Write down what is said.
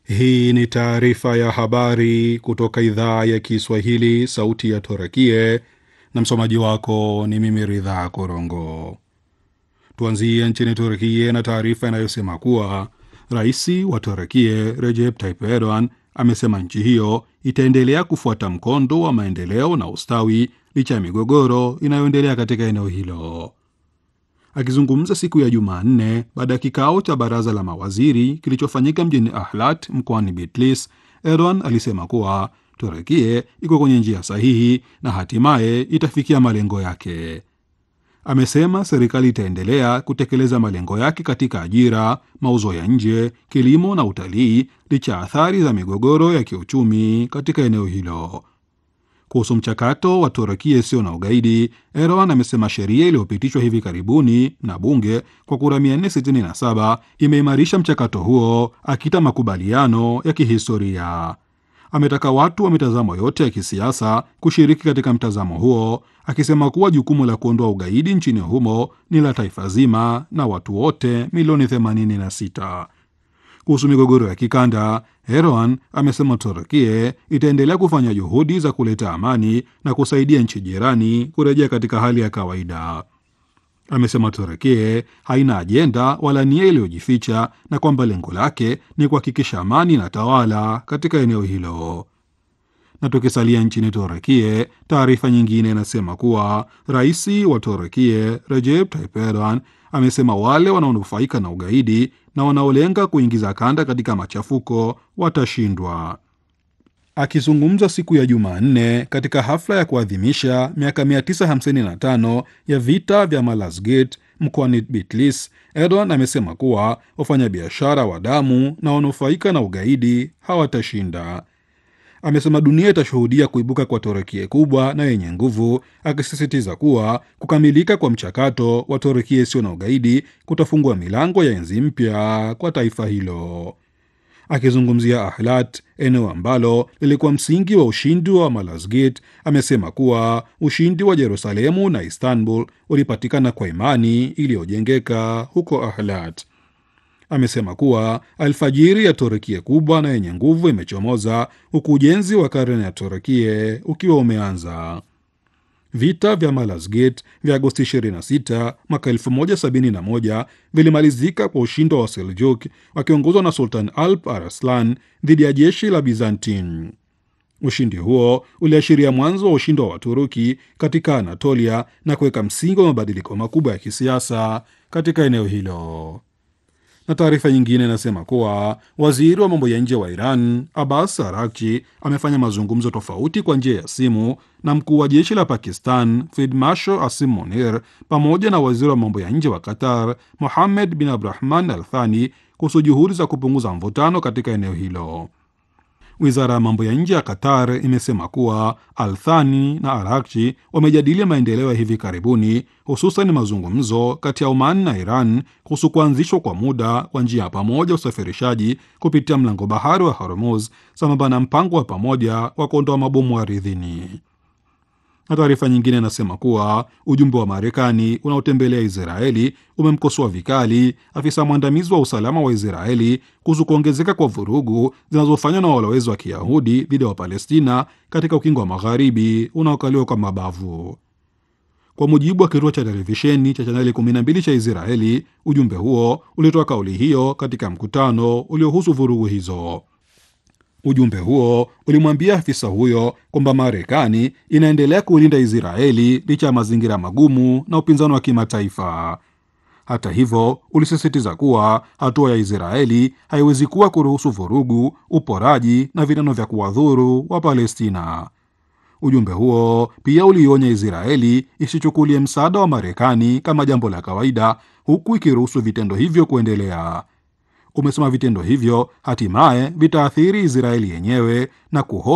Hii ni taarifa ya habari kutoka idhaa ya Kiswahili, sauti ya Torakie, na msomaji wako ni mimi Ridhaa Korongo. Tuanzie nchini Turkie na taarifa inayosema kuwa rais wa Turkie Recep Tayyip Erdogan amesema nchi hiyo itaendelea kufuata mkondo wa maendeleo na ustawi licha ya migogoro inayoendelea katika eneo hilo. Akizungumza siku ya Jumanne baada ya kikao cha baraza la mawaziri kilichofanyika mjini Ahlat mkoani Bitlis, Erdogan alisema kuwa Turekie iko kwenye njia sahihi na hatimaye itafikia malengo yake. Amesema serikali itaendelea kutekeleza malengo yake katika ajira, mauzo ya nje, kilimo na utalii licha ya athari za migogoro ya kiuchumi katika eneo hilo. Kuhusu mchakato wa Turukia isiyo na ugaidi, Erdogan amesema sheria iliyopitishwa hivi karibuni na bunge kwa kura 467 imeimarisha mchakato huo, akita makubaliano ya kihistoria. Ametaka watu wa mitazamo yote ya kisiasa kushiriki katika mtazamo huo, akisema kuwa jukumu la kuondoa ugaidi nchini humo ni la taifa zima na watu wote milioni 86. Kuhusu migogoro ya kikanda, Erdogan amesema Turkie itaendelea kufanya juhudi za kuleta amani na kusaidia nchi jirani kurejea katika hali ya kawaida. Amesema Turkie haina ajenda wala nia iliyojificha na kwamba lengo lake ni kuhakikisha amani na tawala katika eneo hilo. Na tukisalia nchini Turkie, taarifa nyingine inasema kuwa rais wa Turkie Recep Tayyip Erdogan amesema wale wanaonufaika na ugaidi na wanaolenga kuingiza kanda katika machafuko watashindwa. Akizungumza siku ya Jumanne katika hafla ya kuadhimisha miaka 955 ya vita vya Malazgirt mkoani Bitlis, Erdogan amesema kuwa wafanyabiashara wa damu na wanufaika na ugaidi hawatashinda. Amesema dunia itashuhudia kuibuka kwa Torekie kubwa na yenye nguvu, akisisitiza kuwa kukamilika kwa mchakato wa Torekie isiyo na ugaidi kutafungua milango ya enzi mpya kwa taifa hilo. Akizungumzia Ahlat, eneo ambalo lilikuwa msingi wa ushindi wa Malazgirt, amesema kuwa ushindi wa Yerusalemu na Istanbul ulipatikana kwa imani iliyojengeka huko Ahlat. Amesema kuwa alfajiri ya Torekie kubwa na yenye nguvu imechomoza huku ujenzi wa karne ya Torekie ukiwa umeanza. Vita vya Malazgirt vya Agosti 26 mwaka 1071 vilimalizika kwa ushindi wa Seljuk wakiongozwa na Sultan Alp Arslan dhidi ya jeshi la Byzantine. Ushindi huo uliashiria mwanzo wa ushindi wa Waturuki katika Anatolia na kuweka msingi wa mabadiliko makubwa ya kisiasa katika eneo hilo na taarifa nyingine inasema kuwa waziri wa mambo ya nje wa Iran Abbas Araghchi amefanya mazungumzo tofauti kwa njia ya simu na mkuu wa jeshi la Pakistan Field Marshal Asim Munir pamoja na waziri wa mambo ya nje wa Qatar Mohammed bin Abdurahman Al Thani kuhusu juhudi za kupunguza mvutano katika eneo hilo. Wizara ya mambo ya nje ya Qatar imesema kuwa Althani na Arakchi wamejadili maendeleo ya hivi karibuni, hususan mazungumzo kati ya Oman na Iran kuhusu kuanzishwa kwa muda kwa njia ya pamoja usafirishaji kupitia mlango bahari wa Hormuz, sambamba na mpango wa pamoja wa kuondoa mabomu ardhini. Na taarifa nyingine inasema kuwa ujumbe wa Marekani unaotembelea Israeli umemkosoa vikali afisa mwandamizi wa usalama wa Israeli kuhusu kuongezeka kwa vurugu zinazofanywa na walowezi wa Kiyahudi dhidi ya Wapalestina katika ukingo wa magharibi unaokaliwa kwa mabavu. Kwa mujibu wa kituo cha televisheni cha chaneli 12 cha Israeli, ujumbe huo ulitoa kauli hiyo katika mkutano uliohusu vurugu hizo. Ujumbe huo ulimwambia afisa huyo kwamba Marekani inaendelea kuilinda Israeli licha ya mazingira magumu na upinzani wa kimataifa. Hata hivyo, ulisisitiza kuwa hatua ya Israeli haiwezi kuwa kuruhusu vurugu, uporaji na vitendo vya kuwadhuru wa Palestina. Ujumbe huo pia uliionya Israeli isichukulie msaada wa Marekani kama jambo la kawaida, huku ikiruhusu vitendo hivyo kuendelea. Umesema vitendo hivyo hatimaye vitaathiri Israeli yenyewe na kuho